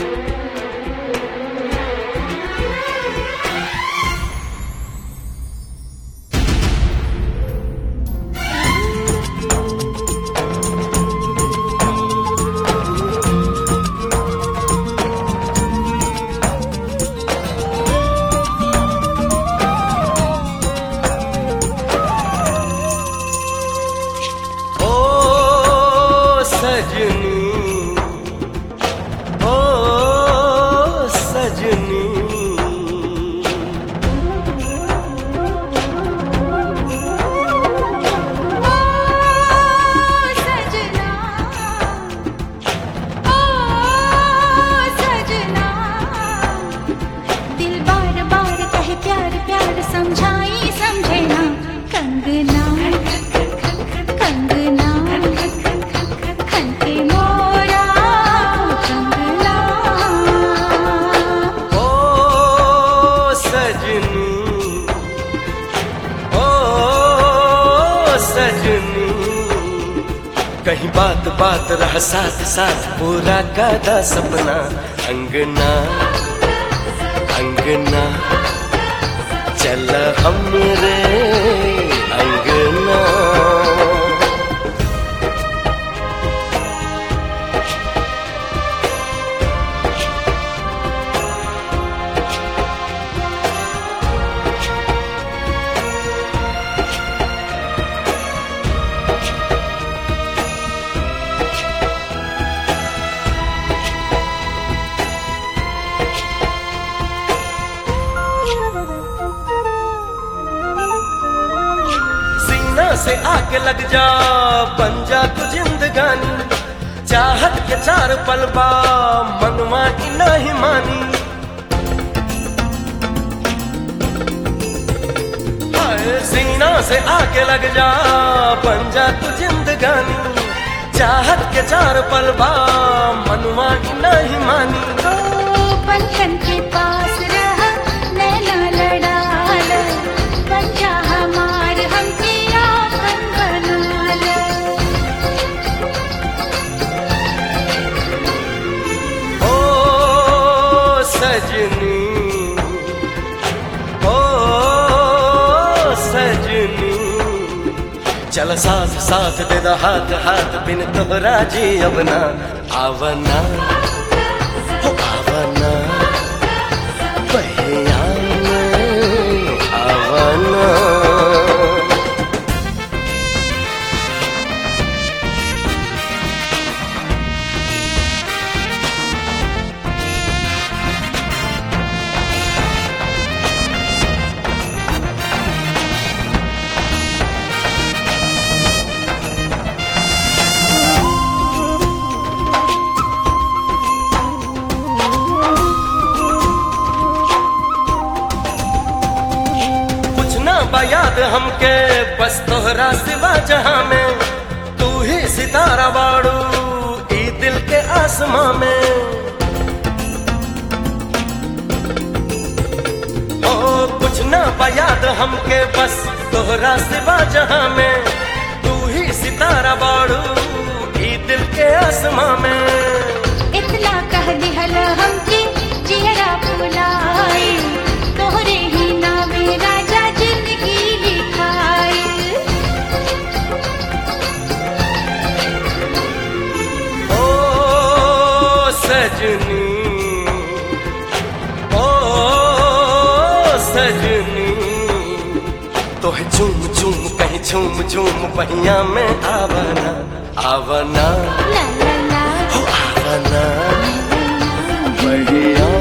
ओ सजनी ओ सजनी सजना ओ सजना दिल बार बार कहे प्यार प्यार समझाई समझे ना कंगना कंगना खनके मोरा कंगना ओ सजनी ओ सजनी कहीं बात बात रह साथ साथ पूरा कादा सपना अंगना अंगना चल हमरे अंगना सीना से आके लग जा बन जा तू जिंदगानी चाहत के चार पलबा मनवा की नहीं मानी हाय, सीना से आके लग जा बन जा तू जिंदगानी चाहत के चार पलबा मनवा की नहीं मानी ओ पंखन के पास रहा नैना लड़ाल बन जा हमार हमके आपन बनाल ओ सजनी ओ सजनी चल साथ साथ दे दो हाथ हाथ बिन तोहरा जी अबना आवना हो आवना बहिया में आवना कुछ ना बा याद हमके बस तोहरा सिवा जहां में तू ही सितारा बाड़ू ई दिल के आसमां में ओ कुछ ना बा याद हमके बस तोहरा सिवा जहां में तू ही सितारा बाड़ू ई दिल के आसमां में इतना कह दिहल हमके जिहरा फुलाए तोहरे ही नामे राजा जिंदगी लिखाए ओ सजनी ओ सजनी तोहे झूम झूम कहीं झूम झूम पहिया में आवना आवना ला ला ला हो आवना बढ़िया